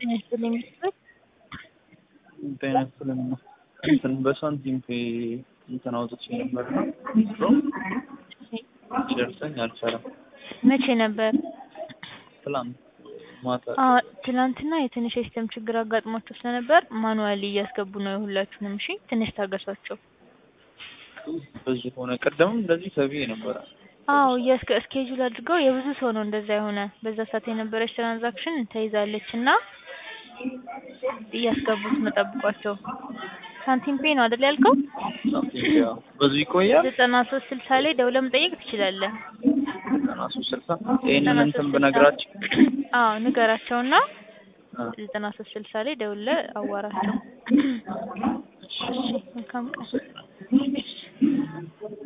ጤና ይስጥልኝ ቤተሰብ ጤና ይስጥልኝ እንትን በሳንቲም ፔ እንትን አውጥቼ ነበር እና ሲደርሰኝ አልቻለም። መቼ ነበር? ትላንት ማታ አዎ ትናንትና የትንሽ የሲስተም ችግር አጋጥሟቸው ስለነበር ማኑዋሊ እያስገቡ ነው የሁላችሁንም። እሺ ትንሽ ታገሷቸው። በዚህ ሆነ። ቀደምም እንደዚህ ተብዬ ነበረ። አዎ እያስከ እስኬጁል አድርገው የብዙ ሰው ነው እንደዛ የሆነ በዛ ሰዓት የነበረች ትራንዛክሽን ተይዛለች እና እያስገቡት መጠብቋቸው። ሳንቲም ፔ ነው አይደል ያልከው? ሳንቲም ፔ አዎ። በዚህ ይቆያል። ዘጠና ሶስት ስልሳ ላይ ደውለህ መጠየቅ ትችላለህ። ዘጠና ሶስት ስልሳ ይህንን እንትን ብነግራቸው አዎ ንገራቸውና አ፣ ዘጠና ሶስት ስልሳ ላይ ደውለህ አዋራቸው። እሺ መልካም ቀን።